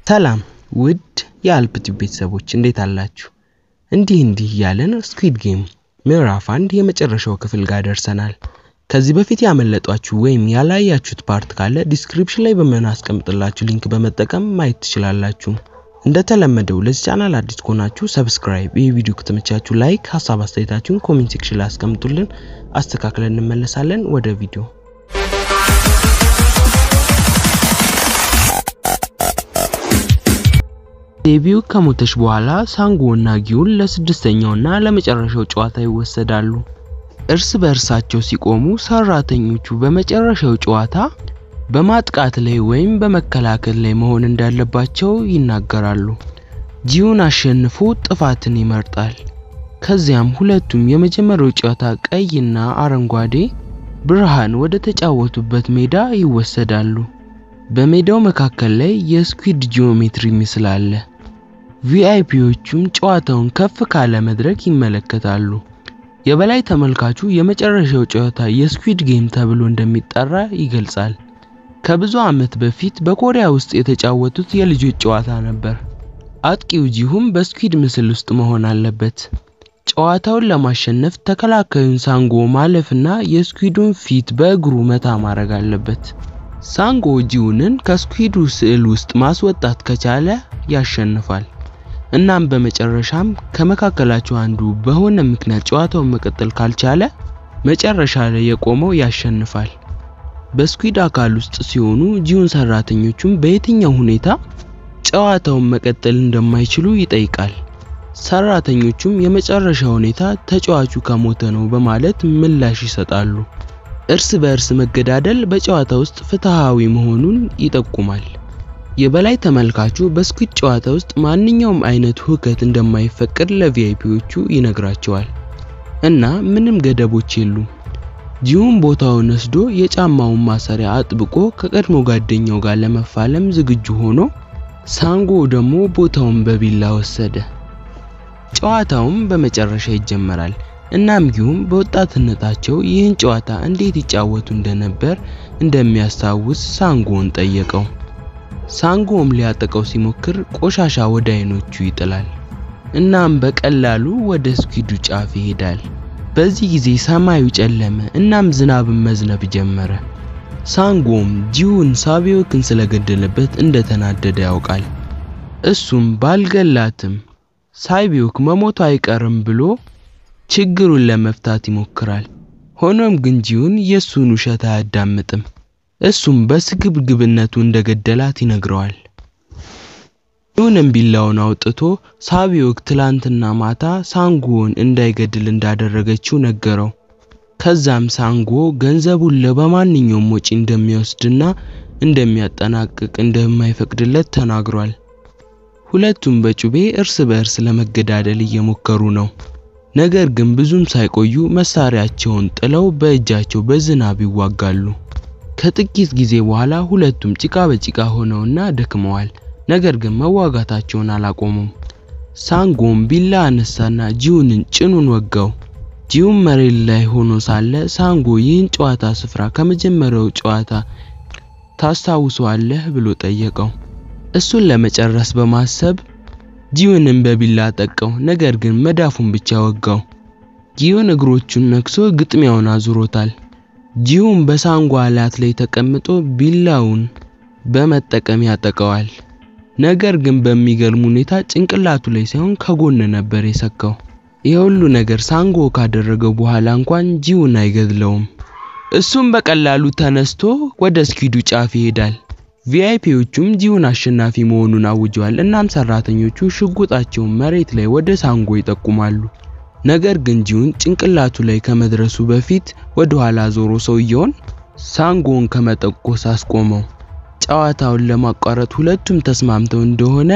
ሰላም ውድ የአልፕቲቭ ቤተሰቦች እንዴት አላችሁ? እንዲህ እንዲህ እያለን ስኩዊድ ጌም ምዕራፍ አንድ የመጨረሻው ክፍል ጋር ደርሰናል። ከዚህ በፊት ያመለጧችሁ ወይም ያላያችሁት ፓርት ካለ ዲስክሪፕሽን ላይ በምናስቀምጥላችሁ ሊንክ በመጠቀም ማየት ትችላላችሁ። እንደተለመደው ለዚህ ቻናል አዲስ ከሆናችሁ ሰብስክራይብ፣ ይህ ቪዲዮ ከተመቻችሁ ላይክ፣ ሀሳብ አስተያየታችሁን ኮሜንት ሴክሽን ላይ አስቀምጡልን፣ አስተካክለን እንመለሳለን። ወደ ቪዲዮ ዴቢው ከሞተች በኋላ ሳንጎ እና ጊዩን ለስድስተኛውና ለመጨረሻው ጨዋታ ይወሰዳሉ። እርስ በእርሳቸው ሲቆሙ ሰራተኞቹ በመጨረሻው ጨዋታ በማጥቃት ላይ ወይም በመከላከል ላይ መሆን እንዳለባቸው ይናገራሉ። ጂዩን አሸንፎ ጥፋትን ይመርጣል። ከዚያም ሁለቱም የመጀመሪያው ጨዋታ ቀይና አረንጓዴ ብርሃን ወደ ተጫወቱበት ሜዳ ይወሰዳሉ። በሜዳው መካከል ላይ የስኩዊድ ጂኦሜትሪ ምስል አለ። ቪአይፒዎቹም ጨዋታውን ከፍ ካለ መድረክ ይመለከታሉ። የበላይ ተመልካቹ የመጨረሻው ጨዋታ የስኩዊድ ጌም ተብሎ እንደሚጠራ ይገልጻል። ከብዙ ዓመት በፊት በኮሪያ ውስጥ የተጫወቱት የልጆች ጨዋታ ነበር። አጥቂው ጂሁም በስኩዊድ ምስል ውስጥ መሆን አለበት። ጨዋታውን ለማሸነፍ ተከላካዩን ሳንጎ ማለፍና የስኩዊዱን ፊት በእግሩ መታ ማድረግ አለበት። ሳንጎ ጂዩንን ከስኩዊዱ ስዕል ውስጥ ማስወጣት ከቻለ ያሸንፋል። እናም በመጨረሻም ከመካከላቸው አንዱ በሆነ ምክንያት ጨዋታውን መቀጠል ካልቻለ መጨረሻ ላይ የቆመው ያሸንፋል። በስኩዊድ አካል ውስጥ ሲሆኑ ጂዩን ሰራተኞቹም በየትኛው ሁኔታ ጨዋታውን መቀጠል እንደማይችሉ ይጠይቃል። ሰራተኞቹም የመጨረሻ ሁኔታ ተጫዋቹ ከሞተ ነው በማለት ምላሽ ይሰጣሉ። እርስ በእርስ መገዳደል በጨዋታ ውስጥ ፍትሃዊ መሆኑን ይጠቁማል። የበላይ ተመልካቹ በስኩዊድ ጨዋታ ውስጥ ማንኛውም አይነት ሁከት እንደማይፈቀድ ለቪአይፒዎቹ ይነግራቸዋል እና ምንም ገደቦች የሉም። ጂዩን ቦታውን ወስዶ የጫማውን ማሰሪያ አጥብቆ ከቀድሞ ጓደኛው ጋር ለመፋለም ዝግጁ ሆኖ ሳንጎ ደግሞ ቦታውን በቢላ ወሰደ። ጨዋታውም በመጨረሻ ይጀመራል። እናም ጊዩም በወጣትነታቸው ይህን ጨዋታ እንዴት ይጫወቱ እንደነበር እንደሚያስታውስ ሳንጎን ጠየቀው። ሳንጎም ሊያጠቀው ሲሞክር ቆሻሻ ወደ አይኖቹ ይጥላል። እናም በቀላሉ ወደ ስኩዊዱ ጫፍ ይሄዳል። በዚህ ጊዜ ሰማዩ ጨለመ፣ እናም ዝናብን መዝነብ ጀመረ። ሳንጎም ጂዩን ሳቢዮክን ስለገደለበት እንደተናደደ ያውቃል። እሱም ባልገላትም ሳቢዮክ መሞቱ አይቀርም ብሎ ችግሩን ለመፍታት ይሞክራል። ሆኖም ግን ጂዩን የሱን ውሸት አያዳምጥም። እሱም በስግብግብነቱ እንደገደላት ይነግረዋል። ጂዩንም ቢላውን አውጥቶ ሳቢዮክ ትላንትና ማታ ሳንጎን እንዳይገድል እንዳደረገችው ነገረው። ከዛም ሳንጎ ገንዘቡን ለበማንኛውም ወጪ እንደሚወስድና እንደሚያጠናቅቅ እንደማይፈቅድለት ተናግሯል። ሁለቱም በጩቤ እርስ በእርስ ለመገዳደል እየሞከሩ ነው። ነገር ግን ብዙም ሳይቆዩ መሳሪያቸውን ጥለው በእጃቸው በዝናብ ይዋጋሉ። ከጥቂት ጊዜ በኋላ ሁለቱም ጭቃ በጭቃ ሆነውና ደክመዋል። ነገር ግን መዋጋታቸውን አላቆሙም። ሳንጎም ቢላ አነሳና ጂዩንን ጭኑን ወጋው። ጂዩን መሬት ላይ ሆኖ ሳለ ሳንጎ ይህን ጨዋታ ስፍራ ከመጀመሪያው ጨዋታ ታስታውሰዋለህ ብሎ ጠየቀው። እሱን ለመጨረስ በማሰብ ጂዩንን በቢላ ጠቀው፣ ነገር ግን መዳፉን ብቻ ወጋው። ጂዩን እግሮቹን ነክሶ ግጥሚያውን አዙሮታል። ጂዩን በሳንጎ አላት ላይ ተቀምጦ ቢላውን በመጠቀም ያጠቀዋል። ነገር ግን በሚገርም ሁኔታ ጭንቅላቱ ላይ ሳይሆን ከጎን ነበር የሰካው። የሁሉ ነገር ሳንጎ ካደረገው በኋላ እንኳን ጂዩን አይገድለውም። እሱም በቀላሉ ተነስቶ ወደ ስኩዊዱ ጫፍ ይሄዳል። ቪአይፒዎቹም ጂዩን አሸናፊ መሆኑን አውጀዋል። እናም ሰራተኞቹ ሽጉጣቸውን መሬት ላይ ወደ ሳንጎ ይጠቁማሉ። ነገር ግን ጂዩን ጭንቅላቱ ላይ ከመድረሱ በፊት ወደ ኋላ ዞሮ ሰውየውን ሳንጎን ከመጠቆስ አስቆመው። ጨዋታውን ለማቋረጥ ሁለቱም ተስማምተው እንደሆነ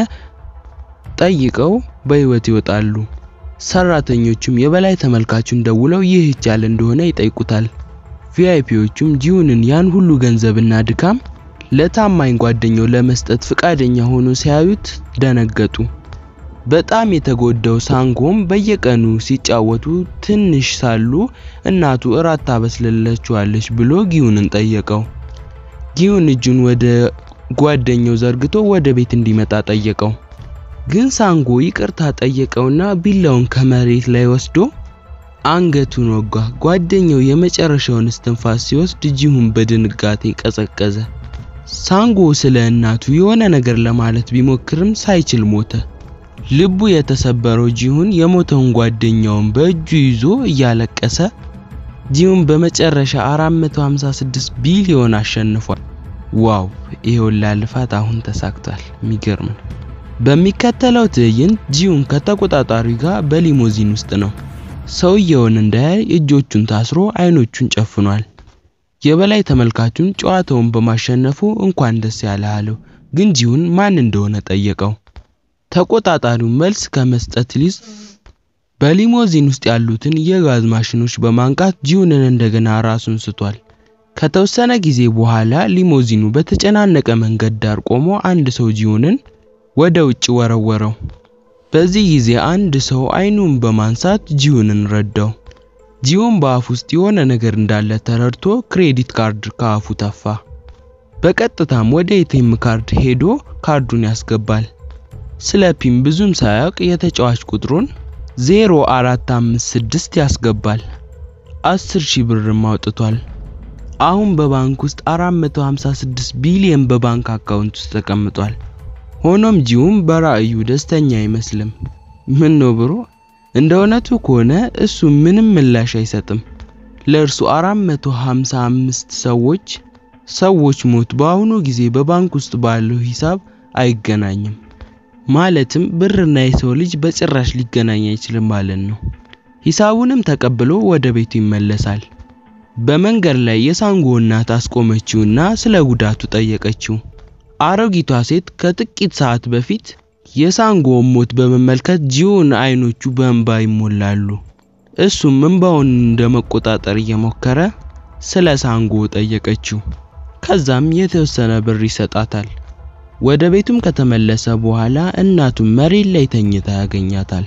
ጠይቀው በህይወት ይወጣሉ። ሰራተኞቹም የበላይ ተመልካቹን ደውለው ይህ ይቻል እንደሆነ ይጠይቁታል። ቪአይፒዎቹም ጂዩንን ያን ሁሉ ገንዘብና ድካም ለታማኝ ጓደኛው ለመስጠት ፍቃደኛ ሆኖ ሲያዩት ደነገጡ። በጣም የተጎዳው ሳንጎም በየቀኑ ሲጫወቱ ትንሽ ሳሉ እናቱ እራት ታበስልላቸዋለች ብሎ ጊዩንን ጠየቀው። ጊዩን እጁን ወደ ጓደኛው ዘርግቶ ወደ ቤት እንዲመጣ ጠየቀው። ግን ሳንጎ ይቅርታ ጠየቀውና ቢላውን ከመሬት ላይ ወስዶ አንገቱን ወጋ። ጓደኛው የመጨረሻውን እስትንፋስ ሲወስድ ጂሁን በድንጋጤ ቀዘቀዘ። ሳንጎ ስለ እናቱ የሆነ ነገር ለማለት ቢሞክርም ሳይችል ሞተ። ልቡ የተሰበረው ጂሁን የሞተውን ጓደኛውን በእጁ ይዞ እያለቀሰ ጂሁን በመጨረሻ 456 ቢሊዮን አሸንፏል። ዋው! ይሄ ሁላ ልፋት አሁን ተሳክቷል። የሚገርም ነው። በሚከተለው ትዕይንት ጂሁን ከተቆጣጣሪው ጋር በሊሞዚን ውስጥ ነው። ሰውየውን እንዳያይ እጆቹን ታስሮ አይኖቹን ጨፍኗል። የበላይ ተመልካቹን ጨዋታውን በማሸነፉ እንኳን ደስ ያለህ አለው። ግን ጂሁን ማን እንደሆነ ጠየቀው። ተቆጣጣሪው መልስ ከመስጠት ሊዝ በሊሞዚን ውስጥ ያሉትን የጋዝ ማሽኖች በማንቃት ጂሁንን እንደገና ራሱን ስቷል። ከተወሰነ ጊዜ በኋላ ሊሞዚኑ በተጨናነቀ መንገድ ዳር ቆሞ አንድ ሰው ጂሁንን ወደ ውጭ ወረወረው። በዚህ ጊዜ አንድ ሰው አይኑን በማንሳት ጂሁንን ረዳው። ጂሁን በአፍ ውስጥ የሆነ ነገር እንዳለ ተረድቶ ክሬዲት ካርድ ከአፉ ተፋ። በቀጥታም ወደ ኤቲኤም ካርድ ሄዶ ካርዱን ያስገባል። ስለ ፒን ብዙም ሳያውቅ የተጫዋች ቁጥሩን 0456 ያስገባል። 10 ሺህ ብርም አውጥቷል። አሁን በባንክ ውስጥ 456 ቢሊዮን በባንክ አካውንት ውስጥ ተቀምጧል። ሆኖም ጂሁን በራእዩ ደስተኛ አይመስልም። ምን ነው ብሮ፣ እንደ እውነቱ ከሆነ እሱ ምንም ምላሽ አይሰጥም። ለእርሱ 455 ሰዎች ሰዎች ሞት በአሁኑ ጊዜ በባንክ ውስጥ ባለው ሂሳብ አይገናኝም። ማለትም ብርና የሰው ልጅ በጭራሽ ሊገናኝ አይችልም ማለት ነው። ሂሳቡንም ተቀብሎ ወደ ቤቱ ይመለሳል። በመንገድ ላይ የሳንጎ እናት አስቆመችውና ስለ ጉዳቱ ጠየቀችው። አሮጊቷ ሴት ከጥቂት ሰዓት በፊት የሳንጎን ሞት በመመልከት ጂሁን አይኖቹ በእንባ ይሞላሉ። እሱም እንባውን እንደመቆጣጠር እየሞከረ ስለ ሳንጎ ጠየቀችው። ከዛም የተወሰነ ብር ይሰጣታል። ወደ ቤቱም ከተመለሰ በኋላ እናቱን መሬት ላይ ተኝታ ያገኛታል።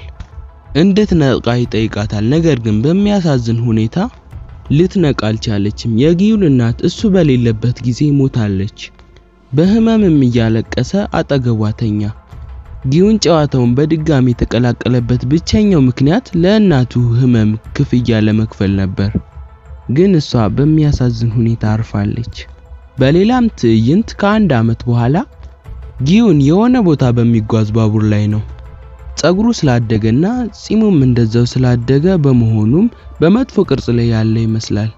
እንድትነቃ ይጠይቃታል። ነገር ግን በሚያሳዝን ሁኔታ ልትነቃ አልቻለችም። የጊዩን እናት እሱ በሌለበት ጊዜ ሞታለች። በህመምም እያለቀሰ አጠገቧ ተኛ። ጊዩን ጨዋታውን በድጋሚ የተቀላቀለበት ብቸኛው ምክንያት ለእናቱ ህመም ክፍያ ለመክፈል ነበር። ግን እሷ በሚያሳዝን ሁኔታ አርፋለች። በሌላም ትዕይንት ከአንድ ዓመት በኋላ ጊዩን የሆነ ቦታ በሚጓዝ ባቡር ላይ ነው። ጸጉሩ ስላደገና ጺሙም እንደዛው ስላደገ በመሆኑም በመጥፎ ቅርጽ ላይ ያለ ይመስላል።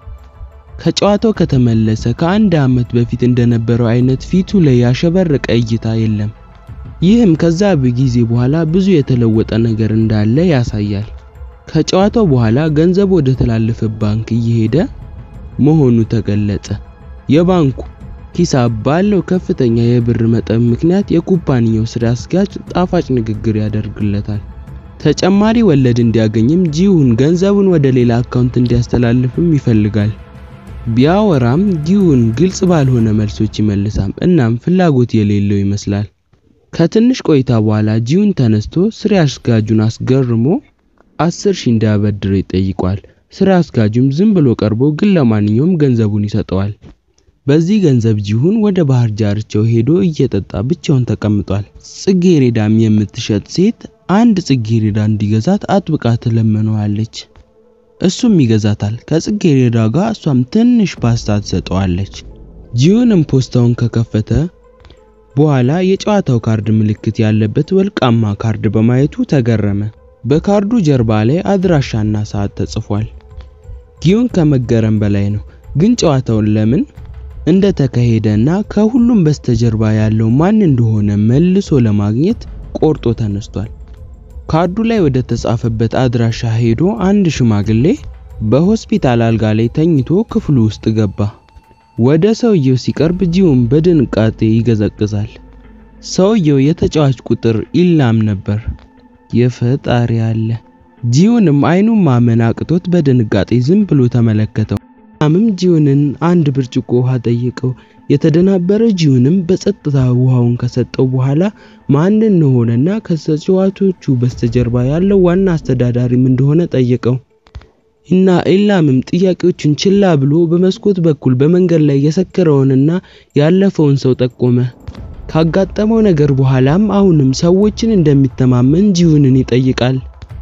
ከጨዋታው ከተመለሰ ከአንድ ዓመት በፊት እንደነበረው አይነት ፊቱ ላይ ያሸበረቀ እይታ የለም። ይህም ከዛ ጊዜ በኋላ ብዙ የተለወጠ ነገር እንዳለ ያሳያል። ከጨዋታው በኋላ ገንዘብ ወደ ተላለፈ ባንክ እየሄደ መሆኑ ተገለጸ። የባንኩ ሂሳብ ባለው ከፍተኛ የብር መጠን ምክንያት የኩባንያው ስራ አስኪያጅ ጣፋጭ ንግግር ያደርግለታል። ተጨማሪ ወለድ እንዲያገኝም ጂሁን ገንዘቡን ወደ ሌላ አካውንት እንዲያስተላልፍም ይፈልጋል። ቢያወራም ጊዩን ግልጽ ባልሆነ መልሶች ይመልሳል። እናም ፍላጎት የሌለው ይመስላል። ከትንሽ ቆይታ በኋላ ጂዩን ተነስቶ ስራ አስኪያጁን አስገርሞ አስር ሺህ እንዲያበድረው ይጠይቋል። ስራ አስኪያጁም ዝም ብሎ ቀርቦ ግን ለማንኛውም ገንዘቡን ይሰጠዋል። በዚህ ገንዘብ ጂሁን ወደ ባህር ዳርቻው ሄዶ እየጠጣ ብቻውን ተቀምጧል። ጽጌሬዳም የምትሸጥ ሴት አንድ ጽጌሬዳ እንዲገዛት አጥብቃ ትለምነዋለች። እሱም ይገዛታል። ከጽጌሬዳ ጋር እሷም ትንሽ ፓስታ ትሰጠዋለች። ጂሁንም ፖስታውን ከከፈተ በኋላ የጨዋታው ካርድ ምልክት ያለበት ወርቃማ ካርድ በማየቱ ተገረመ። በካርዱ ጀርባ ላይ አድራሻና ሰዓት ተጽፏል። ጊዩን ከመገረም በላይ ነው። ግን ጨዋታውን ለምን እንደተካሄደና ከሁሉም በስተጀርባ ያለው ማን እንደሆነ መልሶ ለማግኘት ቆርጦ ተነስቷል። ካርዱ ላይ ወደ ተጻፈበት አድራሻ ሄዶ አንድ ሽማግሌ በሆስፒታል አልጋ ላይ ተኝቶ ክፍሉ ውስጥ ገባ። ወደ ሰውየው ሲቀርብ ጂሁን በድንጋጤ ይገዘግዛል። ሰውየው የተጫዋች ቁጥር ኢላም ነበር። የፈጣሪ አለ። ጂሁንም አይኑን ማመን አቅቶት በድንጋጤ ዝም ብሎ ተመለከተው። ኢላምም ጂሁንን አንድ ብርጭቆ ውሃ ጠየቀው። የተደናበረ ጂሁንም በጸጥታ ውሃውን ከሰጠው በኋላ ማን እንደሆነና ከተጫዋቾቹ በስተጀርባ ያለው ዋና አስተዳዳሪም እንደሆነ ጠየቀው። እና ኢላምም ጥያቄዎቹን ችላ ብሎ በመስኮት በኩል በመንገድ ላይ የሰከረውንና ያለፈውን ሰው ጠቆመ። ካጋጠመው ነገር በኋላም አሁንም ሰዎችን እንደሚተማመን ጂሁንን ይጠይቃል።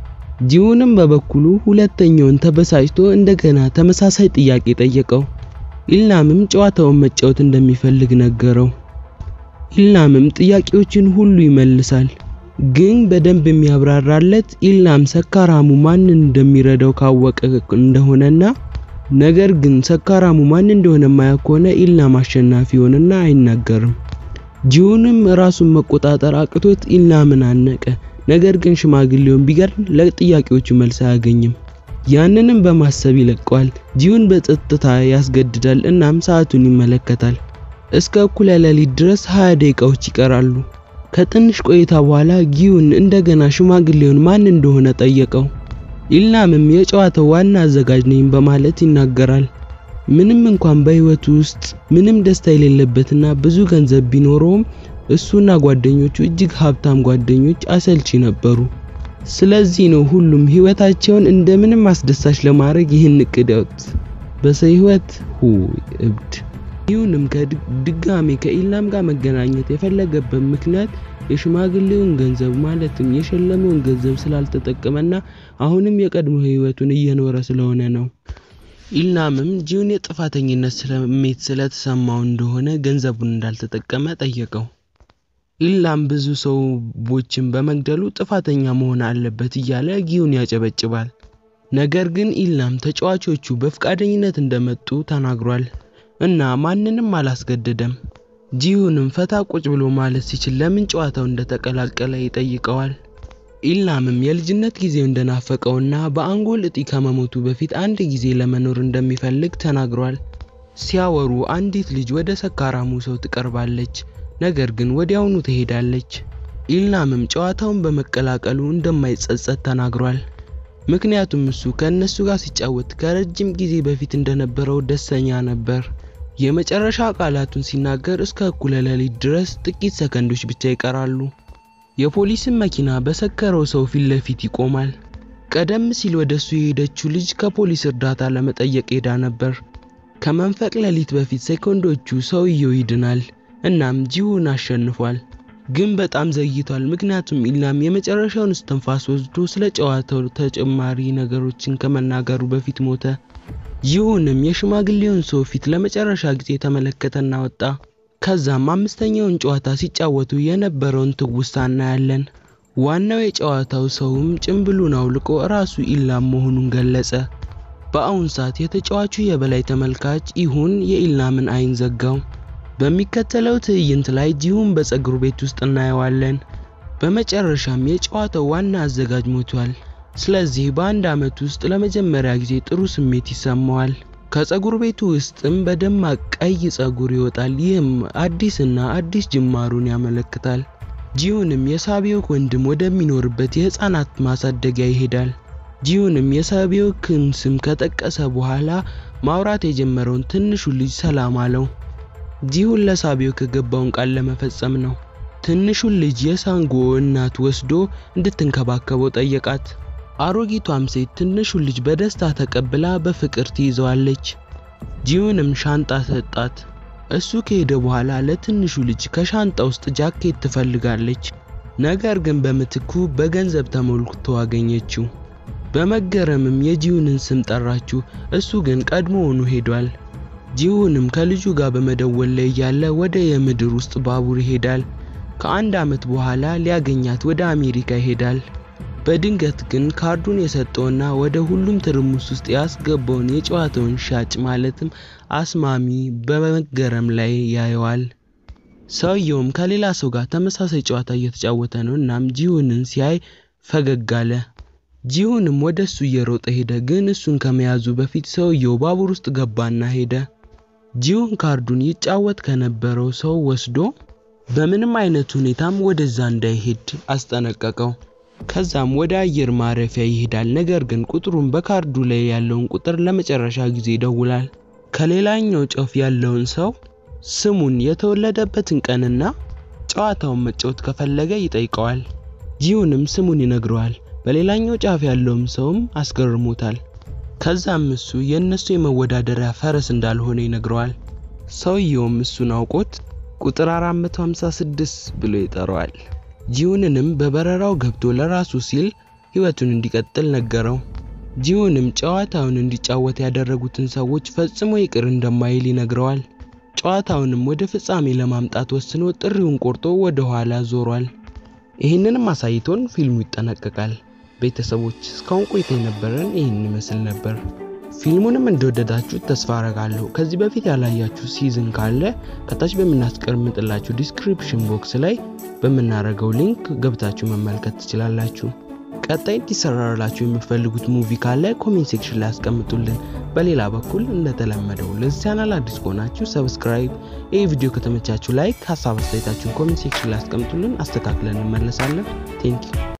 ጂሁንም በበኩሉ ሁለተኛውን ተበሳጭቶ እንደገና ተመሳሳይ ጥያቄ ጠየቀው። ኢልናምም ጨዋታውን መጫወት እንደሚፈልግ ነገረው። ኢልናምም ጥያቄዎችን ሁሉ ይመልሳል። ግን በደንብ የሚያብራራለት ኢልናም ሰካራሙ ማንን እንደሚረዳው ካወቀ እንደሆነና ነገር ግን ሰካራሙ ማን እንደሆነ የማያውቅ ከሆነ ኢልናም አሸናፊ ይሆንና አይናገርም። ጂሁንም ራሱን መቆጣጠር አቅቶት ኢልናምን አነቀ። ነገር ግን ሽማግሌውን ቢገርም ለጥያቄዎቹ መልስ አያገኝም። ያንንም በማሰብ ይለቀዋል። ጂሁን በጸጥታ ያስገድዳል። እናም ሰዓቱን ይመለከታል። እስከ እኩለ ሌሊት ድረስ 20 ደቂቃዎች ይቀራሉ። ከትንሽ ቆይታ በኋላ ጊዩን እንደገና ሽማግሌውን ማን እንደሆነ ጠየቀው። ኢልናምም የጨዋታው ዋና አዘጋጅ ነኝ በማለት ይናገራል። ምንም እንኳን በህይወቱ ውስጥ ምንም ደስታ የሌለበትና ብዙ ገንዘብ ቢኖረውም እሱና ጓደኞቹ እጅግ ሀብታም ጓደኞች አሰልቺ ነበሩ። ስለዚህ ነው ሁሉም ህይወታቸውን እንደምንም አስደሳች ለማድረግ ይህን እቅድ ያወጡት። በሰው ህይወት ሁ እብድ ይሁንም ከድጋሜ ከኢልናም ጋር መገናኘት የፈለገበት ምክንያት የሽማግሌውን ገንዘብ ማለትም የሸለመውን ገንዘብ ስላልተጠቀመና አሁንም የቀድሞ ህይወቱን እየኖረ ስለሆነ ነው። ኢልናምም ጂሁን የጥፋተኝነት ስሜት ስለተሰማው እንደሆነ ገንዘቡን እንዳልተጠቀመ ጠየቀው። ኢልናም ብዙ ሰዎችን በመግደሉ ጥፋተኛ መሆን አለበት እያለ ጊዩን ያጨበጭባል። ነገር ግን ኢልናም ተጫዋቾቹ በፍቃደኝነት እንደመጡ ተናግሯል እና ማንንም አላስገደደም። ጂሁንም ፈታ ቁጭ ብሎ ማለት ሲችል ለምን ጨዋታው እንደተቀላቀለ ይጠይቀዋል። ኢልናምም የልጅነት ጊዜው እንደናፈቀውና በአንጎል እጢ ከመሞቱ በፊት አንድ ጊዜ ለመኖር እንደሚፈልግ ተናግሯል። ሲያወሩ አንዲት ልጅ ወደ ሰካራሙ ሰው ትቀርባለች፣ ነገር ግን ወዲያውኑ ትሄዳለች። ኢልናምም ጨዋታውን በመቀላቀሉ እንደማይጸጸት ተናግሯል። ምክንያቱም እሱ ከእነሱ ጋር ሲጫወት ከረጅም ጊዜ በፊት እንደነበረው ደስተኛ ነበር። የመጨረሻ ቃላቱን ሲናገር እስከ እኩለ ሌሊት ድረስ ጥቂት ሰከንዶች ብቻ ይቀራሉ። የፖሊስን መኪና በሰከረው ሰው ፊት ለፊት ይቆማል። ቀደም ሲል ወደ እሱ የሄደችው ልጅ ከፖሊስ እርዳታ ለመጠየቅ ሄዳ ነበር። ከመንፈቅ ሌሊት በፊት ሴኮንዶቹ ሰውየው ይድናል። እናም ጂሁን አሸንፏል። ግን በጣም ዘግይቷል። ምክንያቱም ኢልናም የመጨረሻውን እስትንፋስ ወስዶ ስለ ጨዋታው ተጨማሪ ነገሮችን ከመናገሩ በፊት ሞተ። ይሁንም የሽማግሌውን ሰው ፊት ለመጨረሻ ጊዜ ተመለከተና ወጣ። ከዛም አምስተኛውን ጨዋታ ሲጫወቱ የነበረውን ትውስታ እናያለን። ዋናው የጨዋታው ሰውም ጭምብሉን አውልቆ ራሱ ኢልናም መሆኑን ገለጸ። በአሁን ሰዓት የተጫዋቹ የበላይ ተመልካች ይሁን የኢልናምን አይን ዘጋው። በሚከተለው ትዕይንት ላይ ጂሁን በፀጉር ቤት ውስጥ እናየዋለን። በመጨረሻም የጨዋታው ዋና አዘጋጅ ሞቷል። ስለዚህ በአንድ ዓመት ውስጥ ለመጀመሪያ ጊዜ ጥሩ ስሜት ይሰማዋል። ከፀጉር ቤቱ ውስጥም በደማቅ ቀይ ፀጉር ይወጣል። ይህም አዲስና አዲስ ጅማሩን ያመለክታል። ጂሁንም የሳቢዮክ ወንድም ወደሚኖርበት የህፃናት ማሳደጊያ ይሄዳል። ጂሁንም የሳቢዮክን ስም ከጠቀሰ በኋላ ማውራት የጀመረውን ትንሹ ልጅ ሰላም አለው። ጂሁን ለሳቢዮክ የገባውን ቃል ለመፈጸም ነው። ትንሹን ልጅ የሳንጎ እናት ወስዶ እንድትንከባከበው ጠየቃት። አሮጊቷም ሴት ትንሹን ልጅ በደስታ ተቀብላ በፍቅር ትይዘዋለች። ጂሁንም ሻንጣ ሰጣት። እሱ ከሄደ በኋላ ለትንሹ ልጅ ከሻንጣ ውስጥ ጃኬት ትፈልጋለች። ነገር ግን በምትኩ በገንዘብ ተሞልቶ አገኘችው። በመገረምም የጂሁንን ስም ጠራችው። እሱ ግን ቀድሞውኑ ሄዷል። ጂሁንም ከልጁ ጋር በመደወል ላይ እያለ ወደ የምድር ውስጥ ባቡር ይሄዳል። ከአንድ ዓመት በኋላ ሊያገኛት ወደ አሜሪካ ይሄዳል። በድንገት ግን ካርዱን የሰጠውና ወደ ሁሉም ትርምስ ውስጥ ያስገባውን የጨዋታውን ሻጭ ማለትም አስማሚ በመገረም ላይ ያየዋል። ሰውየውም ከሌላ ሰው ጋር ተመሳሳይ ጨዋታ እየተጫወተ ነው። እናም ጂሁንን ሲያይ ፈገግ አለ። ጂሁንም ወደ እሱ እየሮጠ ሄደ። ግን እሱን ከመያዙ በፊት ሰውየው ባቡር ውስጥ ገባና ሄደ። ጂሁን ካርዱን ይጫወት ከነበረው ሰው ወስዶ በምንም አይነት ሁኔታም ወደዛ እንዳይሄድ አስጠነቀቀው። ከዛም ወደ አየር ማረፊያ ይሄዳል። ነገር ግን ቁጥሩን በካርዱ ላይ ያለውን ቁጥር ለመጨረሻ ጊዜ ይደውላል። ከሌላኛው ጫፍ ያለውን ሰው ስሙን፣ የተወለደበትን ቀንና ጨዋታውን መጫወት ከፈለገ ይጠይቀዋል። ጂሁንም ስሙን ይነግረዋል። በሌላኛው ጫፍ ያለውም ሰውም አስገርሞታል። ከዛም እሱ የእነሱ የመወዳደሪያ ፈረስ እንዳልሆነ ይነግረዋል። ሰውየውም እሱን አውቆት ቁጥር 456 ብሎ ይጠራዋል። ጂሁንንም በበረራው ገብቶ ለራሱ ሲል ህይወቱን እንዲቀጥል ነገረው። ጂሁንም ጨዋታውን እንዲጫወት ያደረጉትን ሰዎች ፈጽሞ ይቅር እንደማይል ይነግረዋል። ጨዋታውንም ወደ ፍጻሜ ለማምጣት ወስኖ ጥሪውን ቆርጦ ወደ ኋላ ዞሯል። ይህንንም አሳይቶን ፊልሙ ይጠናቀቃል። ቤተሰቦች እስካሁን ቆይታ የነበረን ይህን ይመስል ነበር። ፊልሙንም እንደወደዳችሁ ተስፋ አረጋለሁ። ከዚህ በፊት ያላያችሁ ሲዝን ካለ ከታች በምናስቀምጥላችሁ ዲስክሪፕሽን ቦክስ ላይ በምናደርገው ሊንክ ገብታችሁ መመልከት ትችላላችሁ። ቀጣይ እንዲሰራላችሁ የምትፈልጉት ሙቪ ካለ ኮሜንት ሴክሽን ላይ አስቀምጡልን። በሌላ በኩል እንደተለመደው ለዚህ ቻናል አዲስ ከሆናችሁ ሰብስክራይብ፣ ይህ ቪዲዮ ከተመቻችሁ ላይክ፣ ሀሳብ አስተያየታችሁን ኮሜንት ሴክሽን ላይ አስቀምጡልን። አስተካክለን እንመለሳለን። ቴንኪው